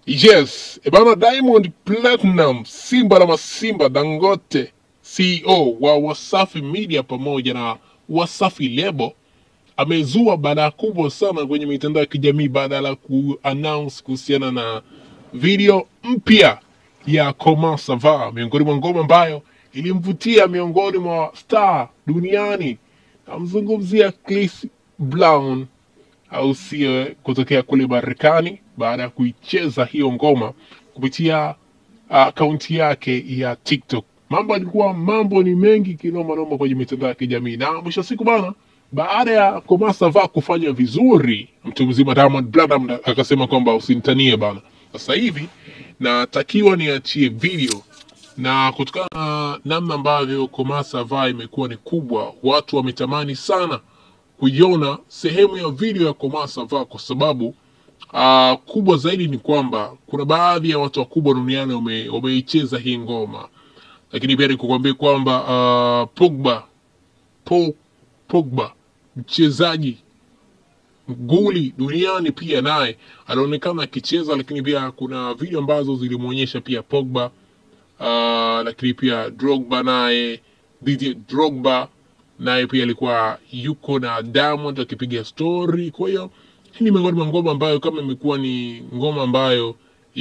Yes, ebana Diamond Platinum, Simba la Masimba Dangote, CEO wa Wasafi Media pamoja na Wasafi Lebo amezua baada kubwa sana kwenye mitandao ya kijamii baada ya kuannounce kuhusiana na video mpya ya Koma Sava, miongoni mwa ngoma ambayo ilimvutia miongoni mwa star duniani. Namzungumzia Chris Brown au sio, kutokea kule Marekani baada ya kuicheza hiyo ngoma kupitia akaunti yake ya TikTok. Mambo alikuwa mambo ni mengi kinoma noma kwenye mitandao ya kijamii, na mwisho wa siku bana, baada ya Koma Sava kufanya vizuri, mtu mzima Diamond Platnumz akasema kwamba usinitanie bana, sasa hivi natakiwa niachie video na kutokana na namna ambavyo Koma Sava imekuwa ni kubwa, watu wametamani sana kuiona sehemu ya video ya Koma Sava kwa sababu uh, kubwa zaidi ni kwamba kuna baadhi ya watu wakubwa duniani wame- wameicheza hii ngoma, lakini pia nikukwambia kwamba uh, Pogba Paul Pogba mchezaji nguli duniani pia naye anaonekana akicheza, lakini pia kuna video ambazo zilimwonyesha pia Pogba uh, lakini pia Drogba naye Didier Drogba naye pia alikuwa yuko na Diamond akipiga story. Kwa hiyo hii ni miongoni mwa ngoma ambayo kama imekuwa ni ngoma ambayo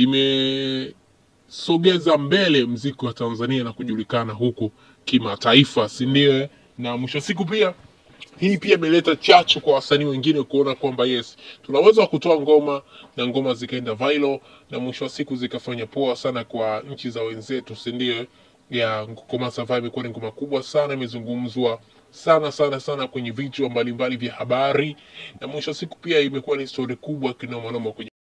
imesogeza mbele mziki wa Tanzania na kujulikana huku kimataifa, si ndio? eh? Na mwisho wa siku pia hii pia imeleta chachu kwa wasanii wengine kuona kwamba yes, tunaweza kutoa ngoma na ngoma zikaenda viral na mwisho wa siku zikafanya poa sana kwa nchi za wenzetu, si ndio? ya Koma Sava imekuwa ni ngoma kubwa sana, imezungumzwa sana sana sana kwenye vichwa mbalimbali vya habari, na mwisho wa siku pia imekuwa ni stori kubwa kinomanoma kwenye